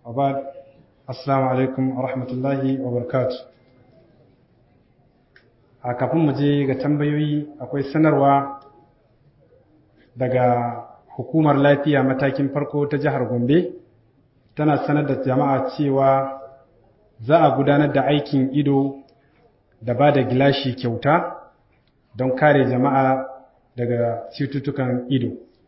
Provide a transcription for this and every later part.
وبعد السلام عليكم ورحمة الله وبركاته a kafin mu je ga tambayoyi akwai sanarwa daga hukumar lafiya matakin farko ta jihar Gombe tana sanar da jama'a cewa za a gudanar da aikin ido da ba da gilashi kyauta don kare jama'a daga cututtukan ido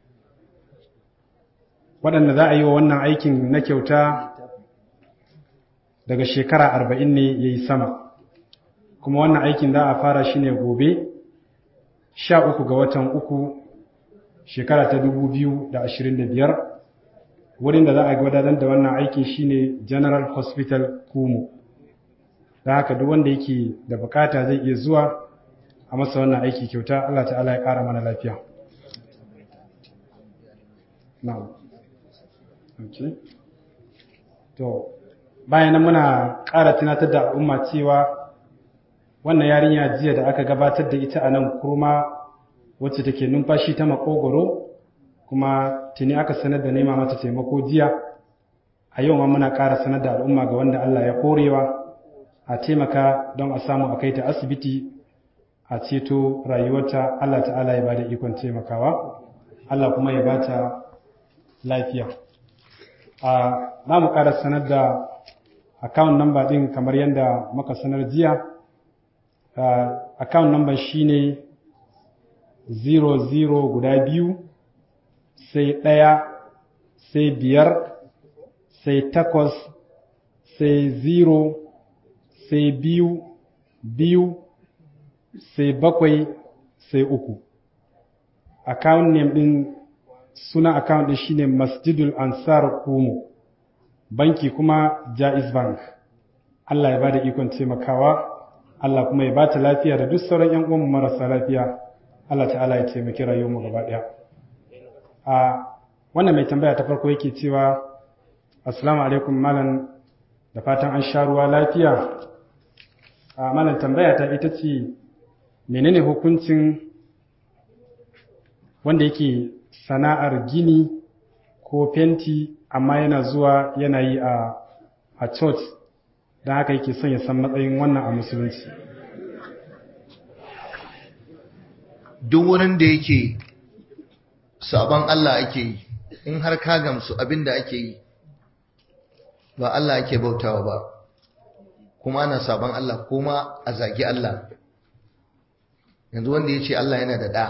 waɗanda za a yi wa wannan aikin na kyauta daga shekara arba'in ne ya yi sama kuma wannan aikin za a fara shi ne gobe sha uku ga watan uku shekara ta dubu biyu da ashirin da biyar wurin da za a gudanar da wannan aikin shine general hospital kumo da haka duk wanda yake da bukata zai iya zuwa a masa wannan aiki kyauta Allah ta'ala ya ƙara mana lafiya na'am okay to bayan muna ƙara tunatar da al'umma cewa wannan yarinya jiya da aka gabatar da ita a nan kurma wacce take numfashi ta makogoro kuma tuni aka sanar da nema mata taimako jiya a yau ma muna ƙara sanar da al'umma ga wanda Allah ya korewa a taimaka don a samu a kai ta asibiti a ceto rayuwarta Allah ta'ala ya bada ikon taimakawa Allah kuma ya bata lafiya a za mu ƙara sanar da account number ɗin kamar yadda muka sanar jiya account number shine 00 guda biyu sai ɗaya sai biyar sai takwas sai zero sai biyu biyu sai bakwai sai uku account name ɗin suna account ɗin shine masjidul ansar kumo banki kuma jaiz bank Allah ya bada ikon taimakawa Allah kuma ya bata lafiya da duk sauran ƴan uwanmu marasa lafiya Allah ta'ala ya taimaki rayuwarmu gaba ɗaya a wannan mai tambaya ta farko yake cewa assalamu alaikum malam da fatan an sha ruwa lafiya a malam tambaya ta ita ce menene hukuncin wanda yake sana'ar gini ko fenti amma yana zuwa yana yi a a church don haka yake son ya san matsayin wannan a musulunci duk wurin da yake sabon Allah ake yi in har ka gamsu abin da ake yi ba Allah ake bautawa ba kuma ana sabon Allah kuma a zagi Allah yanzu wanda ya ce Allah yana da ɗa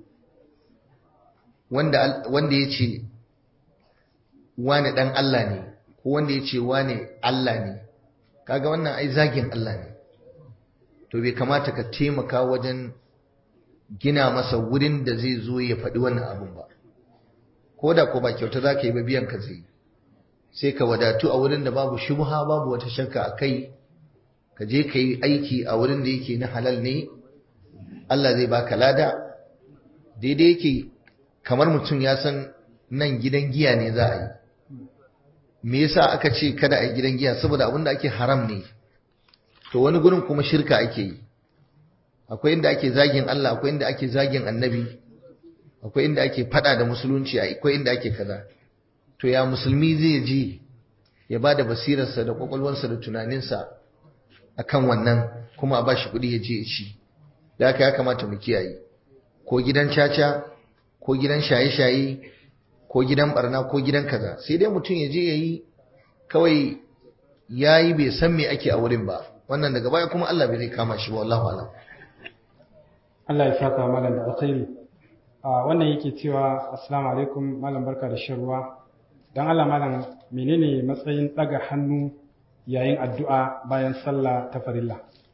wanda ya ce wane ɗan Allah ne ko wanda ya ce wane Allah ne kaga wannan ai zagin Allah ne to bai kamata ka taimaka wajen gina masa wurin da zai zo ya faɗi wannan abun ba ko da ko ba kyauta za ka yi ba biyan ka zai sai ka wadatu a wurin da babu shubha babu wata shakka a kai ka je ka yi aiki a wurin da yake na halal ne Allah zai baka lada daidai yake kamar mutum ya san nan gidan giya ne za a yi me yasa aka ce kada a yi gidan giya saboda abin da ake haram ne to wani gurin kuma shirka ake yi akwai inda ake zagin Allah akwai inda ake zagin annabi akwai inda ake fada da musulunci akwai inda ake kaza to ya musulmi zai ji ya ba da basirarsa da kwakwalwarsa da tunaninsa akan wannan kuma a bashi kuɗi ya je ya ci da haka ya kamata mu kiyaye ko gidan caca ko gidan shaye-shaye ko gidan barna ko gidan kaza sai dai mutum ya je ya yi kawai ya yi bai san me ake a wurin ba wannan daga baya kuma Allah bai zai kama shi ba wallahu alam Allah ya saka malam da alkhairi a wannan yake cewa assalamu alaikum malam barka da shan ruwa dan Allah malam menene matsayin daga hannu yayin addu'a bayan sallah ta farilla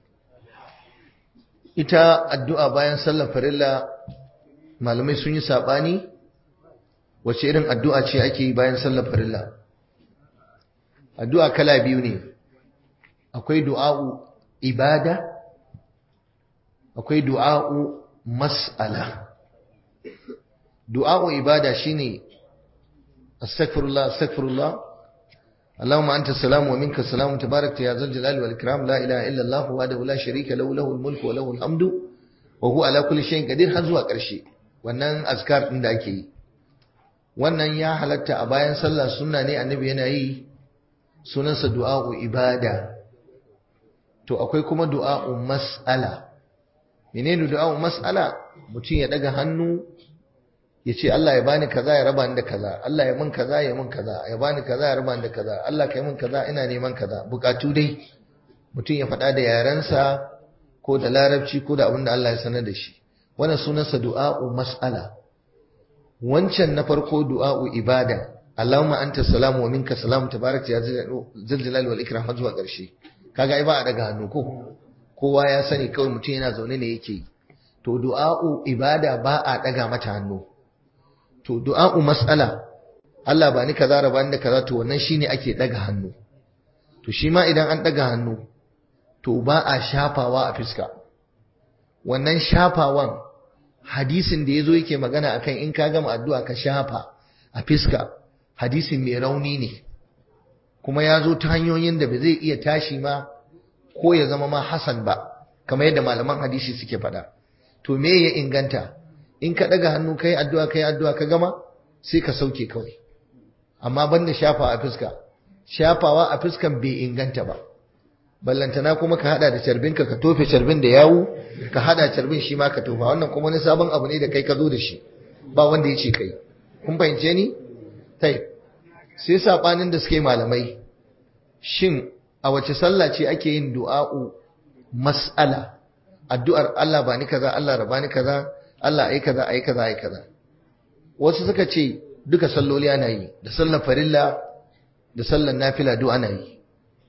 ita addu'a bayan sallar farilla malamai sun yi sabani wace irin addu'a ce ake yi bayan sallar farilla addu'a kala biyu ne akwai du'a'u ibada akwai du'a'u mas'ala du'a'u ibada shine astaghfirullah astaghfirullah اللهم أنت السلام ومنك السلام تبارك يا ذا الجلال والإكرام لا إله إلا الله وحده لا شريك له له الملك وله الحمد وهو على كل شيء قدير har zuwa ƙarshe wannan azkar din da ake yi wannan ya halatta a bayan sallah sunna ne annabi yana yi sunansa du'a'u ibada to akwai kuma du'a'u mas'ala menene du'a'u mas'ala mutum ya daga hannu ya ce Allah ya bani kaza ya raba ni da kaza Allah ya min kaza ya min kaza ya bani kaza ya raba ni da kaza Allah kai min kaza ina neman kaza bukatu dai mutum ya faɗa da yarensa ko da larabci ko da abin da Allah ya sanar da shi wannan sunansa du'a'u mas'ala wancan na farko du'a'u ibada Allahumma anta salamu wa minka salamu tabarakta ya zaljalali wal ikram har zuwa ƙarshe kaga ai ba a daga hannu ko kowa ya sani kawai mutum yana zaune ne yake to du'a'u ibada ba a daga mata hannu to du'a'u mas'ala Allah ba ni kaza raba ni da kaza to wannan shine ake daga hannu to shi ma idan an daga hannu to ba a shafawa a fiska wannan shafawan hadisin da yazo yake magana akan in ka gama addu'a ka shafa a fiska hadisin mai rauni ne kuma ya zo ta hanyoyin da ba zai iya tashi ma ko ya zama ma hasan ba kamar yadda malaman hadisi suke faɗa to me ya inganta in ka ɗaga hannu kai addu'a kai addu'a ka gama sai ka sauke kawai amma banda shafa a fuska shafawa a fuskan bai inganta ba ballantana kuma ka hada da carbinka ka tofe carbin da yawu ka hada carbin shi ma ka tofa wannan kuma wani sabon abu ne da kai ka zo da shi ba wanda ya ce kai kun fahimce ni tai sai sabanin da suke malamai shin a wace sallah ce ake yin du'a'u mas'ala addu'ar Allah ba ni kaza Allah raba ni kaza Allah ai kaza ai kaza ai kaza wasu suka ce duka salloli ana yi da sallar farilla da sallar nafila duk ana yi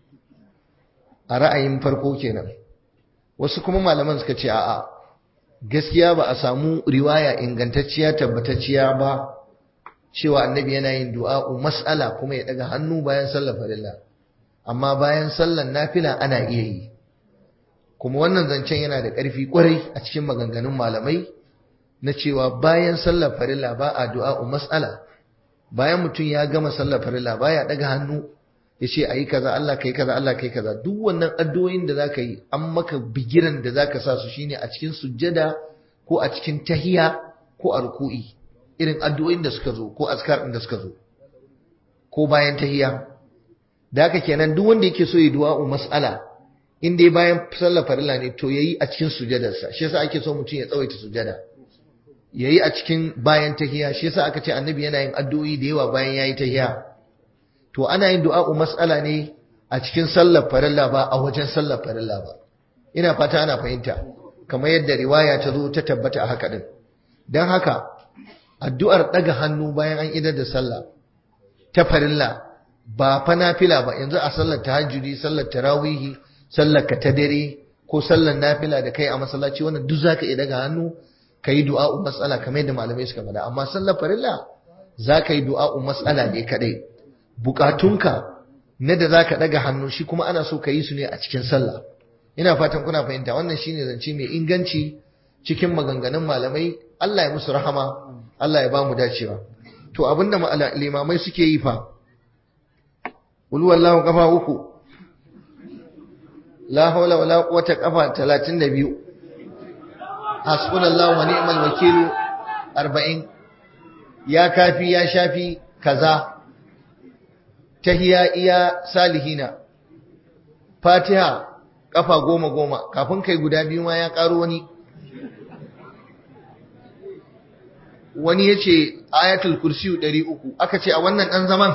a ra'ayin farko kenan wasu kuma malaman suka ce a'a gaskiya ba a samu riwaya ingantacciya tabbatacciya ba cewa annabi yana yin du'a'u mas'ala kuma ya daga hannu bayan sallar farilla amma bayan sallar nafila ana iya yi kuma wannan zancen yana da ƙarfi kwarai a cikin maganganun malamai na cewa bayan sallar farilla ba a du'a'u mas'ala bayan mutum ya gama sallar farilla baya daga hannu ya ce ayi kaza Allah kai kaza Allah kai kaza duk wannan addu'o'in da zaka yi an maka bigiran da zaka sa su shine a cikin sujjada ko a cikin tahiya ko a ruku'i irin addu'o'in da suka zo ko askar din da suka zo ko bayan tahiya da haka kenan duk wanda yake so ya du'a'u mas'ala in dai bayan sallar farilla ne to yayi a cikin sujjadarsa shi yasa ake so mutum ya tsawaita sujjada yayi a cikin bayan tahiya shi yasa aka ce annabi yana yin addu'o'i da yawa bayan yayi tahiya to ana yin du'a'u mas'ala ne a cikin sallar farilla ba a wajen sallar farilla ba ina fata ana fahimta kamar yadda riwaya ta zo ta tabbata a haka din dan haka addu'ar daga hannu bayan an idar da sallah ta farilla ba fa nafila ba yanzu a sallar tahajjudi sallar tarawihi sallar ka ta dare ko sallar nafila da kai a masallaci wannan duk zaka iya daga hannu kai du'a'u mas'ala kamar yadda malamai suka faɗa amma sallar farilla zaka yi du'a'u mas'ala ne kadai bukatunka na da zaka daga hannu shi kuma ana so ka yi su ne a cikin sallah ina fatan kuna fahimta wannan shine zance mai inganci cikin maganganun malamai Allah ya musu rahama Allah ya ba mu dacewa to abinda limamai suke yi fa qul wallahu kafa uku la hawla wala quwwata kafa 32 hasbunallahu wa ni'mal wakeel 40 ya kafi ya shafi kaza tahiya iya salihina fatiha kafa goma goma kafin kai guda biyu ma ya karo wani wani ya ce ayatul kursiyu ɗari uku aka ce a wannan ɗan zaman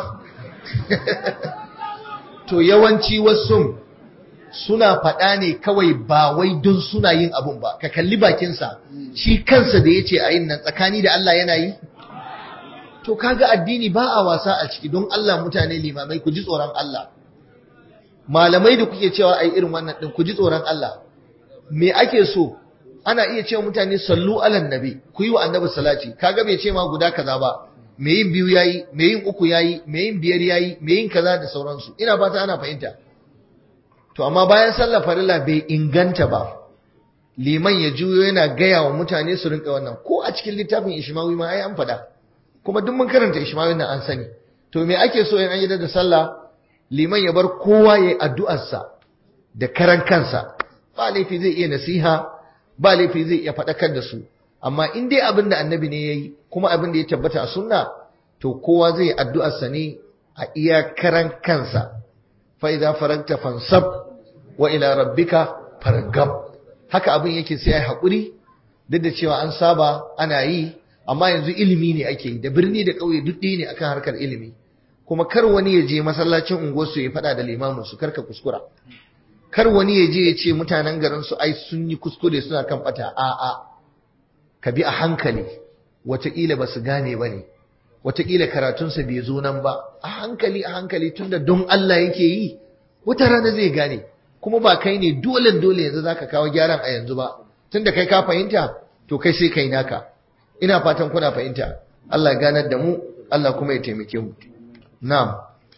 to yawanci wasu suna faɗa ne kawai ba wai don suna yin abun ba ka kalli bakinsa shi kansa da ya ce a yin nan tsakani da Allah yana yi to kaga addini ba a wasa a ciki don Allah mutane limamai ku ji tsoron Allah malamai da kuke cewa ai irin wannan din ku ji tsoron Allah me ake so ana iya cewa mutane sallu alan nabi ku yi wa annabi salati kaga bai ce ma guda kaza ba me yin biyu yayi me yin uku yayi me yin biyar yayi me yin kaza da sauransu ina fata ana fahimta to amma bayan sallar farilla bai inganta ba liman ya juyo yana gaya wa mutane su rinka wannan ko a cikin littafin ishmawi ma ai an faɗa kuma duk mun karanta ishmawi nan an sani to me ake so in an yi da sallah liman ya bar kowa ya yi addu'arsa da karan kansa ba laifi zai iya nasiha ba laifi zai iya faɗakar da su amma in dai abin da annabi ne ya yi kuma abin da ya tabbata a sunna to kowa zai yi addu'arsa ne a iya karan kansa fa idza faragta fansab wa ila rabbika fargab haka abin yake sai ai hakuri duk da cewa an saba ana yi amma yanzu ilimi ne ake yi da birni da ƙauye duk ɗaya ne akan harkar ilimi kuma kar wani ya je masallacin unguwarsu ya faɗa da limamin su karka kuskura kar wani ya je ya ce mutanen garin su ai sun yi kuskure suna kan bata a'a ka bi a hankali wataƙila ba su gane ba ne wataƙila karatunsa bai zo nan ba a hankali a hankali tunda don Allah yake yi wata rana zai gane kuma ba kai ne dole dole yanzu zaka kawo gyaran a yanzu ba tunda kai ka fahimta to kai sai kai naka ina fatan kuna fahimta Allah ganar da mu Allah kuma ya taimake mu na'am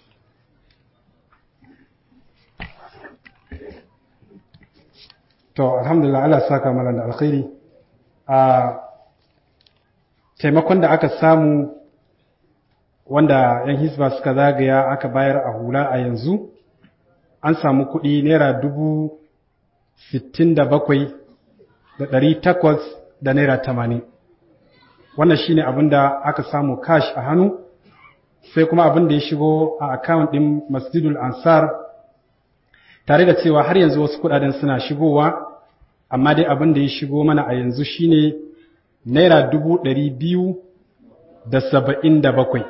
to alhamdulillah Allah saka mana da alkhairi a taimakon da aka samu wanda yan hisba suka zagaya aka bayar a hula a yanzu an samu kuɗi naira dubu sittin da bakwai da ɗari takwas da naira tamanin wannan shine abin da aka samu cash a hannu sai kuma abin da ya shigo a account ɗin masjidul ansar tare da cewa har yanzu wasu kuɗaɗen suna shigowa amma dai abin da ya shigo mana a yanzu shine naira dubu ɗari biyu da saba'in da bakwai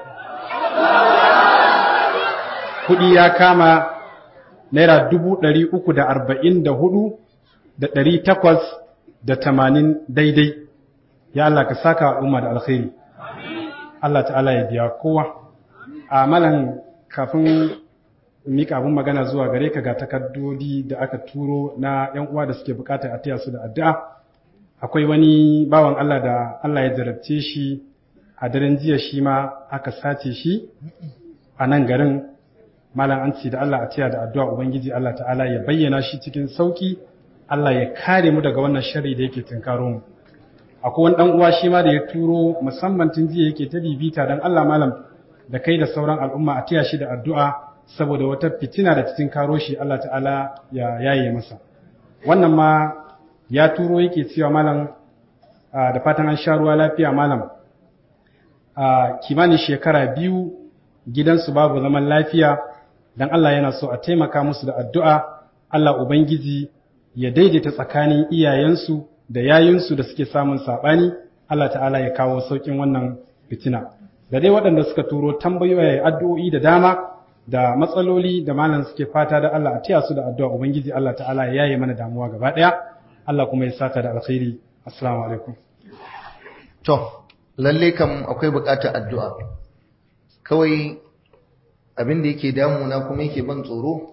kuɗi ya kama naira dubu ɗari uku da arba'in da hudu da ɗari takwas da tamanin daidai ya Allah ka saka al'umma da alkhairi Allah ta'ala ya biya kowa a malan kafin mika abin magana zuwa gare ka ga takardodi da aka turo na yan uwa da suke bukatar a taya su da addu'a akwai wani bawan Allah da Allah ya jarabce shi a daren jiya shi ma aka sace shi a nan garin malam an ce da Allah a taya da addu'a ubangiji Allah ta'ala ya bayyana shi cikin sauki Allah ya kare mu daga wannan sharri da yake tunkaro mu akwai wani dan uwa shi ma da ya turo musamman tun jiya yake ta bibita dan Allah malam da kai da sauran al'umma a taya shi da addu'a saboda wata fitina da cikin karo shi Allah ta'ala ya yaye masa wannan ma ya turo yake cewa malam da fatan an sha ruwa lafiya malam a kimanin shekara biyu gidansu babu zaman lafiya dan Allah yana so a taimaka musu da addu'a Allah ubangiji ya daidaita tsakanin iyayensu da yayinsu da suke samun saɓani Allah ta'ala ya kawo sauƙin wannan fitina da dai waɗanda suka turo tambayoyi addu'o'i da dama da matsaloli da malam suke fata da Allah a taya su da addu'a ubangiji Allah ta'ala ya yaye mana damuwa gaba ɗaya Allah kuma ya saka da alkhairi assalamu alaikum to lalle kam akwai buƙatar addu'a kawai abin da yake damuna kuma yake ban tsoro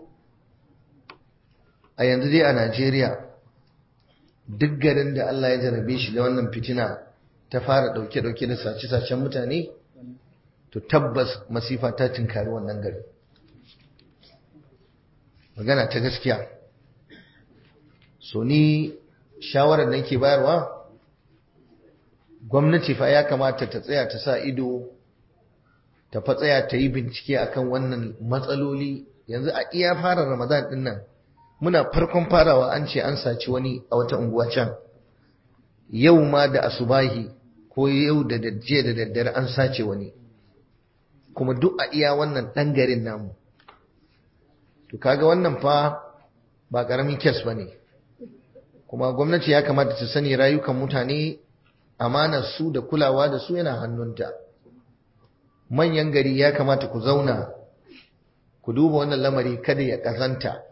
a yanzu dai a Najeriya duk garin da Allah ya jarabe shi da wannan fitina ta fara ɗauke-ɗauke da sace-sacen mutane to tabbas masifa ta tinkari wannan gari magana ta gaskiya so ni shawarar da nake bayarwa gwamnati fa ya kamata ta tsaya ta sa ido ta fa tsaya ta yi bincike akan wannan matsaloli yanzu a iya fara ramadan din nan muna farkon farawa an ce an saci wani a wata unguwa can yau ma da asubahi ko yau da jiya da daddare an sace wani kuma duk a iya wannan ɗan garin namu to kaga wannan fa ba ƙaramin kes ba ne kuma gwamnati ya kamata ta sani rayukan mutane amanar su da kulawa da su yana hannunta manyan gari ya kamata ku zauna ku duba wannan lamari kada ya ƙazanta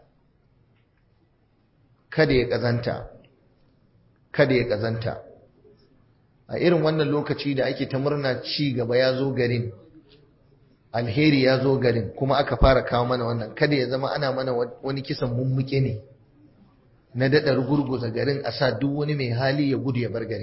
kada ya ƙazanta kada ya ƙazanta a irin wannan lokaci da ake ta murna ci gaba ya zo garin alheri ya zo garin kuma aka fara kawo mana wannan kada ya zama ana mana wani kisan mummuke ne na daɗa rugurguza garin a sa duk wani mai hali ya gudu ya bar garin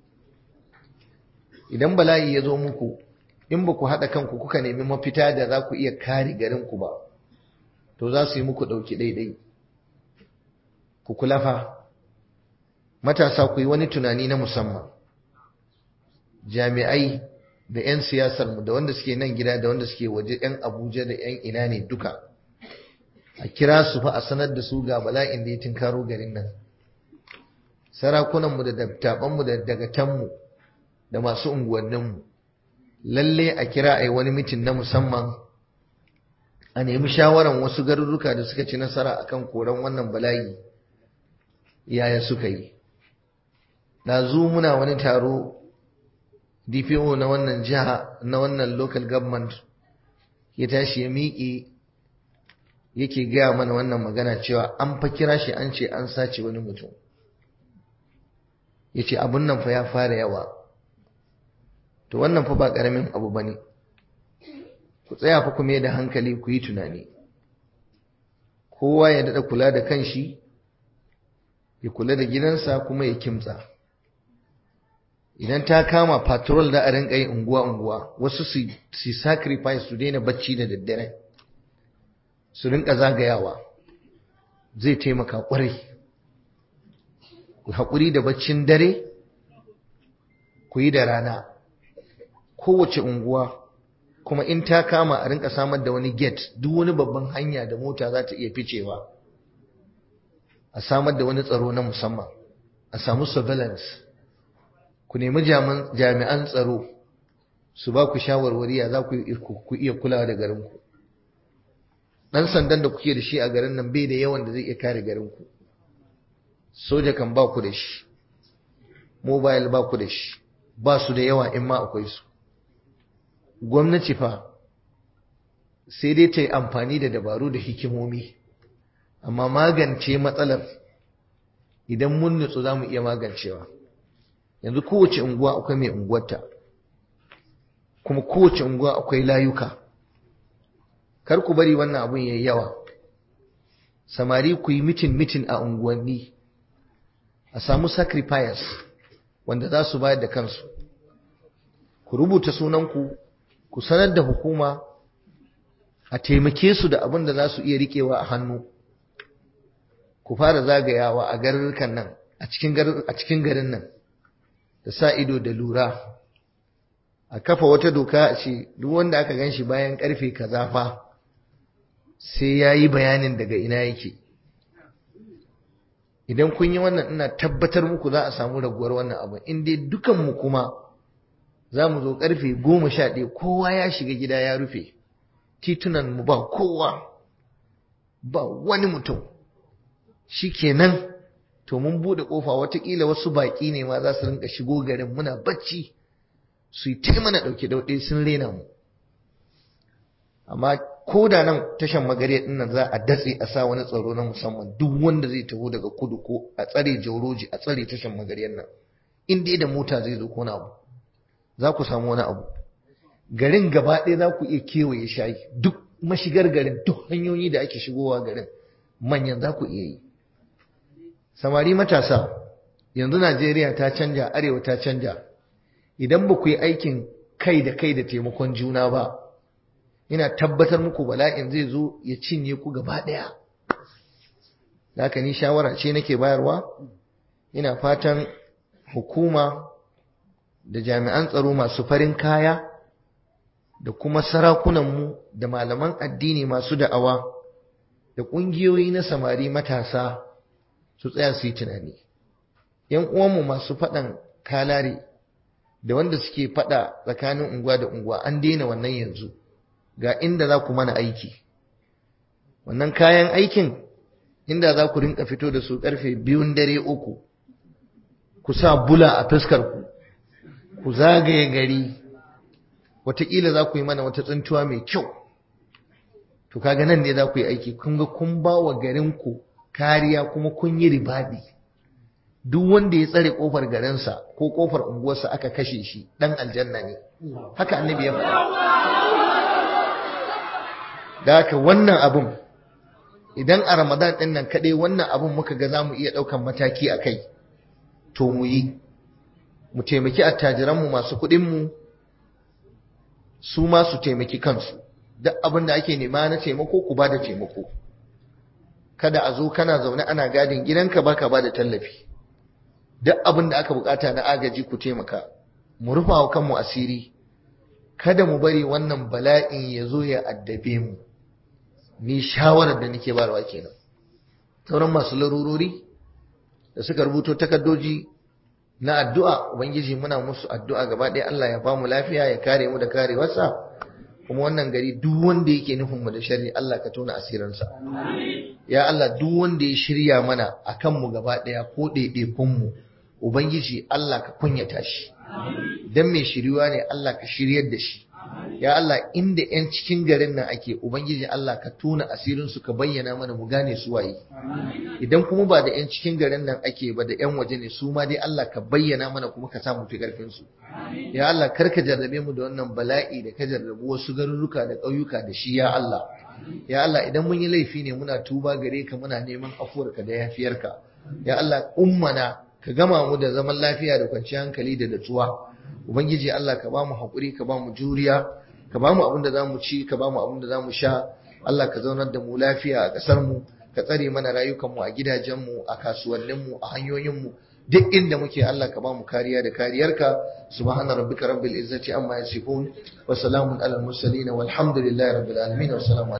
idan bala'i ya zo muku in ba ku haɗa kanku kuka nemi mafita da za ku iya kare garinku ba to za su yi muku ɗauki ɗaiɗai ku kula fa matasa ku yi wani tunani na musamman jami'ai da 'yan siyasarmu da wanda suke nan gida da wanda suke waje 'yan abuja da 'yan ina ne duka a kira su fa a sanar da su ga bala'in da ya tinkaro garin nan sarakunanmu da dattabanmu da dagatanmu da masu unguwanninmu lalle a kira a yi wani mitin na musamman a nemi shawaran wasu garuruka da suka ci nasara akan koran wannan bala'i yaya suka yi zu muna wani taro DPO na wannan jiha na wannan local government ya tashi ya miƙe yake gaya mana wannan magana cewa an fa kira shi an ce an sace wani mutum ya ce abun nan fa ya fara yawa to wannan fa ba ƙaramin abu ba ne ku tsaya fa kuma da hankali ku yi tunani kowa ya daɗa kula da kanshi ya kula da gidansa kuma ya kimtsa idan ta kama patrol da a rinka yi unguwa-unguwa wasu su sacrifice su daina bacci da daddare su rinka zagayawa zai taimaka kwarai ku haƙuri da baccin dare ku yi da rana kowace unguwa kuma in ta kama a rinka samar da wani gate duk wani babban hanya da mota za ta iya ficewa a samar da wani tsaro na musamman a samu surveillance ku nemi jami'an tsaro su ba ku shawarwari ya za ku iya kulawa da garinku ɗan sandan da kuke da shi a garin nan bai da yawan da zai iya kare garinku soja kan ba ku da shi mobile ba ku da shi ba su da yawa in ma akwai su gwamnati fa sai dai ta yi amfani da dabaru da hikimomi amma magance matsalar idan mun nutsu za mu iya magancewa yanzu kowace unguwa akwai mai unguwarta kuma kowace unguwa akwai layuka kar ku bari wannan abun yayi yawa samari ku yi mitin mitin a unguwanni a samu sacrifice wanda za su bayar da kansu ku rubuta sunanku ku sanar da hukuma a taimake su da abin da za su iya riƙewa a hannu ku fara zagayawa a garurrukan nan a cikin garin nan da sa ido da lura a kafa wata doka a ce duk wanda aka gan shi bayan karfe kaza fa sai ya yi bayanin daga ina yake idan kun yi wannan ina tabbatar muku za a samu raguwar wannan abu in dai dukanmu kuma za mu zo karfe goma sha ɗaya kowa ya shiga gida ya rufe titunan mu ba kowa ba wani mutum shi kenan to mun buɗe ƙofa watakila wasu baƙi ne ma za su rinka shigo garin muna bacci su yi mana ɗauke ɗauke sun rena mu amma ko da nan tashan magariya ɗin nan za a datse a sa wani tsaro na musamman duk wanda zai taho daga kudu ko a tsare jauroji a tsare tashan magariyar nan in dai da mota zai zo ko na abu za ku samu wani abu garin gaba ɗaya za ku iya kewaye shayi duk mashigar garin duk hanyoyi da ake shigowa garin manyan za ku iya yi samari matasa yanzu najeriya ta canja arewa ta canja idan ba ku yi aikin kai da kai da taimakon juna ba ina tabbatar muku bala'in zai zo ya cinye ku gaba ɗaya haka ni shawara ce nake bayarwa ina fatan hukuma da jami'an tsaro masu farin kaya da kuma sarakunanmu da malaman addini masu da'awa da ƙungiyoyi na samari matasa su tsaya su yi tunani ‘yan uwanmu masu faɗan kalare da wanda suke faɗa tsakanin unguwa da unguwa an daina wannan yanzu ga inda za ku mana aiki wannan kayan aikin inda za ku rinka fito da su ƙarfe biyun dare uku ku sa bula a fuskarku ku zagaye gari wataƙila za ku yi mana wata tsuntuwa mai kyau to kaga nan ne za ku yi aiki kun ga kun ba wa garinku kariya kuma kun yi ribadi duk wanda ya tsare kofar garinsa ko kofar unguwarsa aka kashe shi dan aljanna ne haka annabi ya faɗa da haka wannan abun idan a ramadan ɗin nan kaɗai wannan abun muka ga za mu iya ɗaukan mataki a kai to mu yi mu taimaki attajiranmu masu kuɗinmu su ma su taimaki kansu duk abin da ake nema na taimako ku ba da taimako kada a zo kana zaune ana gadin gidanka baka ba da tallafi duk abin da aka bukata na agaji ku taimaka mu rufa wa kanmu asiri kada mu bari wannan bala'in ya zo ya addabe mu ni shawarar da nake barwa kenan sauran masu larurori da suka rubuto takardoji na addu'a ubangiji muna musu addu'a gaba ɗaya Allah ya ba mu lafiya ya kare mu da karewarsa kuma wannan gari duk wanda yake nufin mu da sharri Allah ka tona asirinsa ya Allah duk wanda ya shirya mana akan mu gaba daya ko ɗaiɗaikun mu ubangiji Allah ka kunyata shi dan mai shiriwa ne Allah ka shiryar da shi ya Allah inda yan cikin garin nan ake ubangiji Allah ka tona asirin su ka bayyana mana mu gane su waye idan kuma ba da yan cikin garin nan ake ba da yan waje ne su ma dai Allah ka bayyana mana kuma ka sa mu fi karfin su ya Allah kar ka jarrabe mu da wannan bala'i da ka jarrabu wasu garuruka da ƙauyuka da shi ya Allah ya Allah idan mun yi laifi ne muna tuba gare ka muna neman afuwarka da yafiyarka ya Allah ummana ka gama mu da zaman lafiya da kwanciyar hankali da natsuwa ubangiji Allah ka ba mu haƙuri ka ba mu juriya ka ba mu abin da za mu ci ka ba mu abin da za mu sha Allah ka zaunar da mu lafiya a ƙasar mu ka tsare mana rayukanmu a gidajenmu a kasuwanninmu a hanyoyinmu duk inda muke Allah ka ba mu kariya da kariyarka subhana rabbika rabbil izzati amma yasifun wa salamun alal mursalin walhamdulillahi rabbil alamin wa salamu